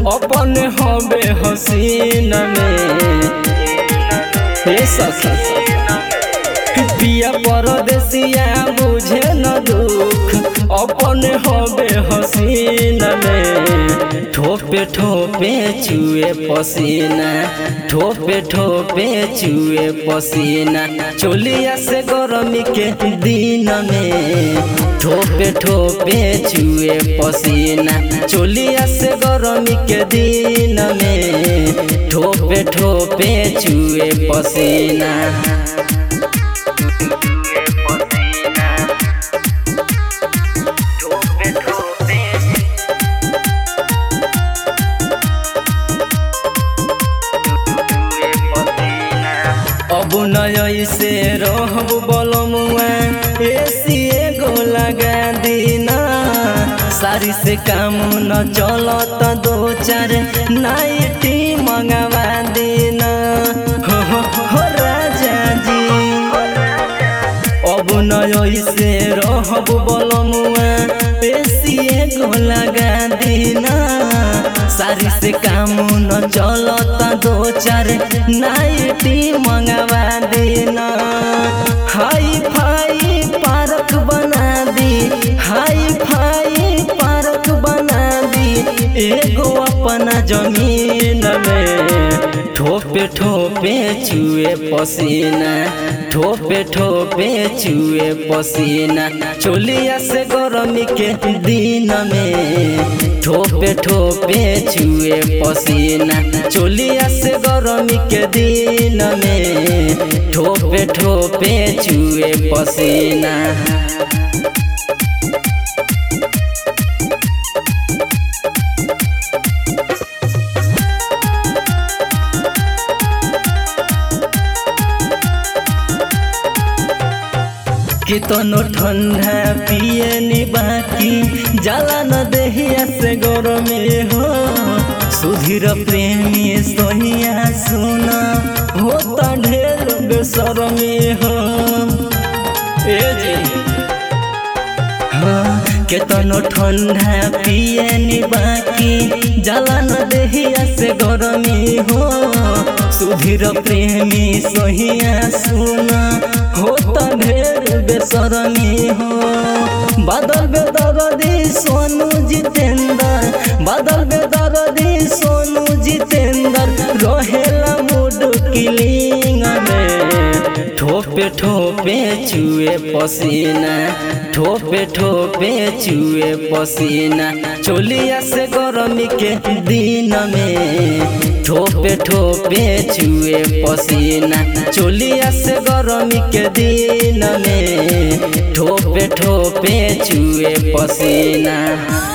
अपन हबे हसीन में हे सखी पिया परदेसिया बुझे न दुख अपन हबे हसीन में ठोपे ठोपे चुए पसीना ठोपे ठोपे चुए पसीना चोलिया से गरमी के दिन में ठोपे ठोपे चुए पसीना चोलिया से गरमी के दिन में ठोपे ठोपे चुए पसीना अब नय से रहब बलमुआ एसी एगो लगा दीना सारी से काम न चलत दो चार नाइटी मंगवा दीना हो, हो, हो राजा जी अब नय से रहब बलमुआ एसी एगो लगा दीना सारी से काम न चलता दो चार नाइटी मंगवा देना हाई फाई पार्क बना दी हाई फाई पार्क बना दी एगो अपना जमीन में ठोपे ठोपे चुए पसीना ठोपे ठोपे चुए पसीना चोलिया से गरमी के दिन में ठोपे ठोपे चुए पसीना चोलिया से गरमी के दिन में ठोपे ठोपे चुए पसीना कितनो ठंडा पिए नी बाकी जाला न देहिया से गरमे हो सुधीर प्रेमी सोहिया सुना होता ढेर बेसरमे हो ए जी हाँ, केतनो ठंडा पिए नी बाकी जाला न देहिया से गरमी हो सुधीर प्रेमी सोहिया सुना होता ढेर बेसरमी हो बादल बेदरदी सोनू जितेंद्र बादल बेदरदी सोनू जितेंद्र रहेला मूड किलिंग में ठोपे ठोपे चुए पसीना ठोपे ठोपे चुए पसीना चोलिया से गरमी के दिन में ठोपे ठोपे चुए पसीना चोलिया से गरमी के दिन में ठोपे ठोपे चुए पसीना